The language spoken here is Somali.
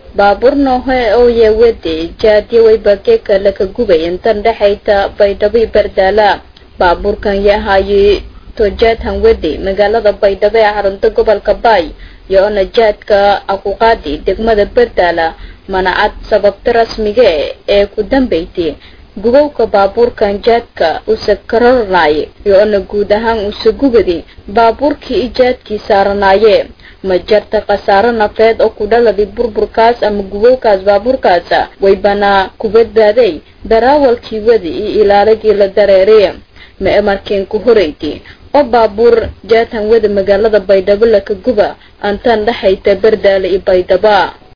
baabuur noohe ooye wede jaadyo waybageeka laka gubay intan dhexayta baydhabo bardaala baabuurkan yahaye tojaadhan wede magaalada baydhabo ee xarunta gobolka baay iyo-ona jaadka aquqaadi degmada bardaala manacad sababta rasmige ee ku dambaysay gubowka baabuurkan jaadka usa kararnay iyo-ona guud ahaan usa gubadi baabuurkii ijaadkii saaranaaye ma jarta khasaaro nafeed oo ku dhaladi burburkaas ama gubowkaas baabuurkaas way banaa ku badbaaday daraawalkii wadi iyo ilaaligii la dareeriy ma emarkeen ku horeyti oo baabuur jaadhan wada magaalada baydhabo laka guba antaan dhexayta bardaale iyo baydhaba